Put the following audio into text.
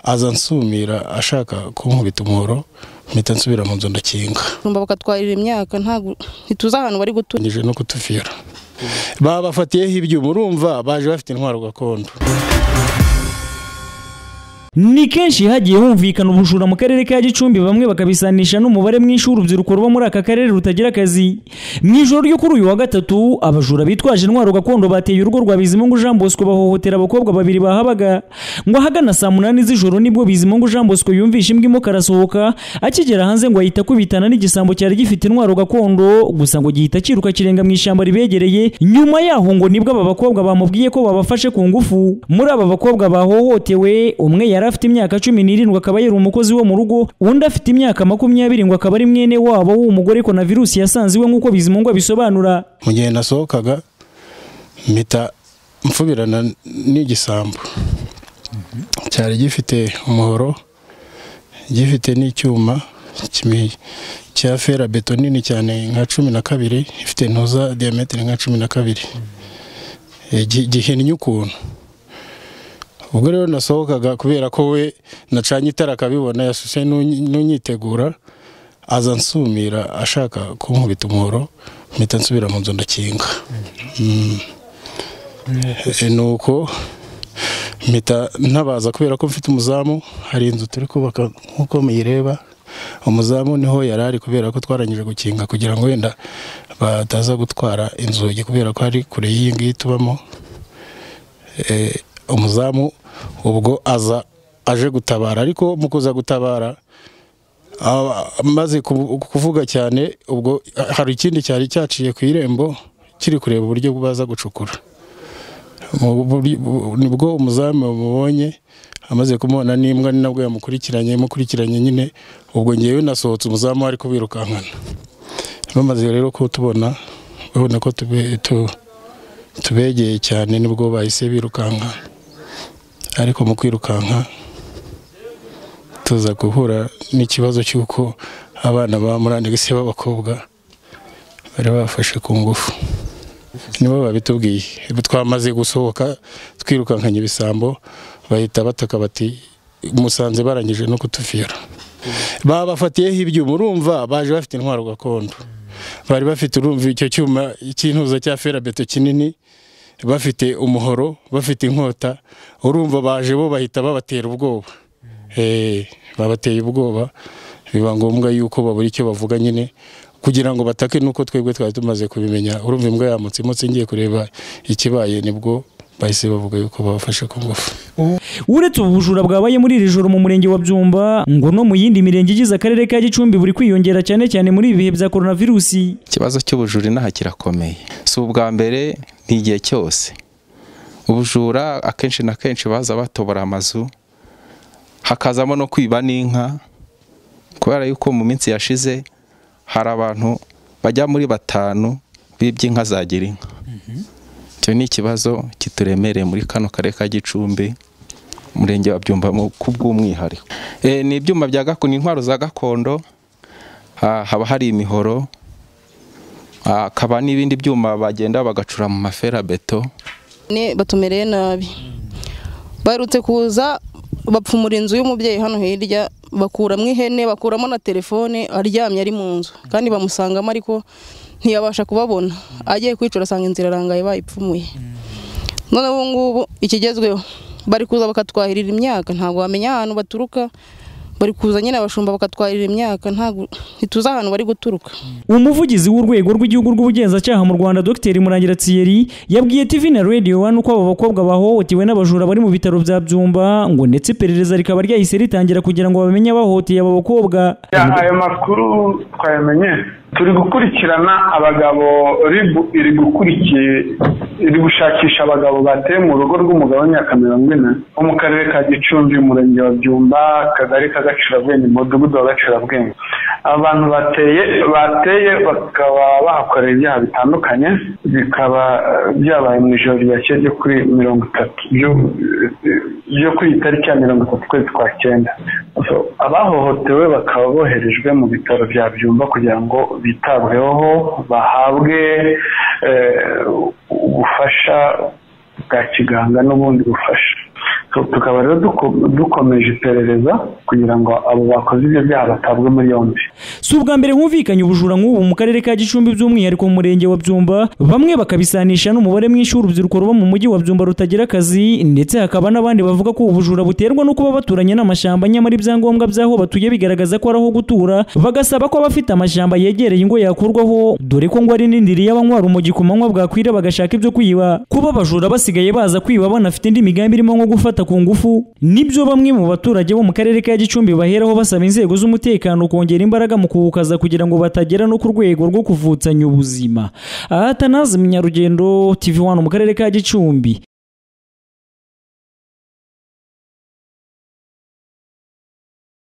aza ansumira ashaka kunkubita umuhoro mpita nsubira mu nzu ndakinga tumba bakatwarira imyaka ntabwo ntituzi ahantu bari gutura nije no kutufira babafatiyeho ibyuma urumva baje bafite intwaro gakondo ni kenshi hagiye humvikana ubujura mu karere ka gicumbi bamwe bakabisanisha n'umubare mwinshi w'urubyiruko ruba muri aka karere rutagira akazi mu ijoro ryo kuri uyu wa gatatu abajura bitwaje intwaro gakondo bateye urugo rwa bizimungu jean bosco bahohotera abakobwa babiri bahabaga ngo ahagana saa munani z'ijoro nibwo bizimungu jean bosco yumvisha imbwa imwe arasohoka akigera hanze ngo ahita akubitana n'igisambo cyari gifite intwaro gakondo gusa ngo gihita cyiruka kirenga mu ishyamba ribegereye nyuma yaho ngo nibwo aba bakobwa bamubwiye ko babafashe ku ngufu muri aba bakobwa bahohotewe umwe yari yari afite imyaka cumi n'irindwi akaba yari umukozi wo mu rugo undi afite imyaka makumyabiri ngo akaba ari mwene wabo w'umugore na virusi yasanze iwe nk'uko bizimungu abisobanura mu gihe nasohokaga mpita mfubirana n'igisambu cyari gifite umuhoro gifite n'icyuma cya fera beto nini cyane nka cumi na kabiri ifite intuza diyametero nka cumi na kabiri gihinnye ukuntu ubwo rero nasohokaga kubera ko we nacanye itara akabibona yasuse n'unyitegura aza ansumira ashaka kunkubita umuhoro mpita nsubira mu nzu ndakinga ni uko mpita ntabaza kubera ko mfite umuzamu hari inzu turi kubaka nk'uko muyireba umuzamu niho yari ari kubera ko twarangije gukinga kugira ngo wenda bataza gutwara inzugi kubera ko ari kure y'iyi ngiyi tubamo umuzamu ubwo aza aje gutabara ariko mu kuza gutabara amaze kuvuga cyane ubwo hari ikindi cyari cyaciye ku irembo kiri kureba uburyo baza gucukura nibwo umuzamu bamubonye amaze kumubona n'imbwa ni nabwo yamukurikiranye yamukurikiranye nyine ubwo ngewe nasohotse umuzamu ari kubirukankana bamaze rero kutubona babona ko tubegeye cyane nibwo bahise birukanka ariko mu kwirukanka tuza guhura n'ikibazo cy'uko abana ba murandasi b'abakobwa bari bafashe ku ngufu nibo babitubwiye twamaze gusohoka twirukankanye ibisambo bahita bataka bati musanze barangije no kutufira babafatiyeho ibyuma urumva baje bafite intwaro gakondo bari bafite urumva icyo cyuma cy'intuza cya ferabeto kinini bafite umuhoro bafite inkota urumva baje bo bahita babatera ubwoba babateye ubwoba biba ngombwa yuko babura icyo bavuga nyine kugira ngo batake nuko twebwe twari tumaze kubimenya urumva imbwa yamutse imutse ngiye kureba ikibaye nibwo bahise bavuga yuko babafashe ku ngufu uretse ubu bujura bwabaye muri iri joro mu murenge wa byumba ngo no mu yindi mirenge igize akarere ka gicumbi buri kwiyongera cyane cyane muri ibi bihe bya coronavirusi ikibazo cy'ubujura inaha kirakomeye si ubwa mbere ni igihe cyose ubujura akenshi na kenshi baza batobora amazu hakazamo no kwiba n'inka kubera yuko mu minsi yashize hari abantu bajya muri batanu bibye inka za girinka icyo ni ikibazo kituremereye muri kano karere ka gicumbi umurenge wa byumba ku bw'umwihariko ni ibyuma bya gakondo intwaro za gakondo haba hari imihoro hakaba n'ibindi byuma bagenda bagacura mu maferabeto batumereye nabi barutse kuza bapfumura inzu y'umubyeyi hano hirya bakuramo ihene bakuramo na telefone aryamye ari mu nzu kandi bamusangamo ariko ntiyabasha kubabona agiye kwicara asanga inzira arangaye bayipfumuye none ubu ngubu ikigezweho bari kuza bakatwahirira imyaka ntabwo wamenya ahantu baturuka bari kuza nyine abashumba bakatwarira imyaka ntabwo ntituzi ahantu bari guturuka umuvugizi w'urwego rw'igihugu rw'ubugenzacyaha mu rwanda dr murangira thierry yabwiye tv na radio wani uko aba bakobwa bahohotewe n'abajura bari mu bitaro bya byumba ngo ndetse iperereza rikaba ryahise ritangira kugira ngo bamenye abahohoteye aba bakobwa ayo makuru twayamenye turi gukurikirana abagabo iri gushakisha abagabo bateye mu rugo rw'umugabane wa kamerongwina wo mu karere ka gicumbi umurenge wa byumba akagari ka gacurabwenge umudugudu wa gacurabwenge abantu bateye bateye bakaba bahakorera ibyaha bitandukanye bikaba byabaye mu ijoro ryakeye ryo kuri mirongo itatu ryo kuri iyi tariki ya mirongo itatu ukwezi kwa cyenda abahohotewe bakaba boherejwe mu bitaro bya byumba kugira ngo bitabweho bahabwe ubufasha bwa kiganga n'ubundi bufasha tukaba rero duko- dukomeje iperereza kugira ngo abo bakoze ibyo byaha batabwe muri yombi si ubwa mbere humvikanye ubujura nk'ubu mu karere ka gicumbi by'umwihariko mu murenge wa byumba bamwe bakabisanisha n'umubare mwinshi w'urubyiruko ruba mu mujyi wa byumba rutagira akazi ndetse hakaba n'abandi bavuga ko ubujura buterwa no kuba baturanye n'amashyamba nyamara ibyangombwa by'aho batuye bigaragaza ko ari aho gutura bagasaba ko abafite amashyamba yegereye ingo yakurwaho dore ko ngo ari n'indiri y'abanywa urumogi ku manywa bwakwira bagashaka ibyo kwiba kuba abajura basigaye baza kwiba banafite indi migambi irimo nko gufata ku ngufu nibyo bamwe mu baturage bo mu karere ka gicumbi baheraho basaba inzego z'umutekano kongera imbaraga mu kuwukaza kugira ngo batagera no ku rwego rwo kuvutsanya ubuzima aha Atanazi munyarugendo tv wano mu karere ka gicumbi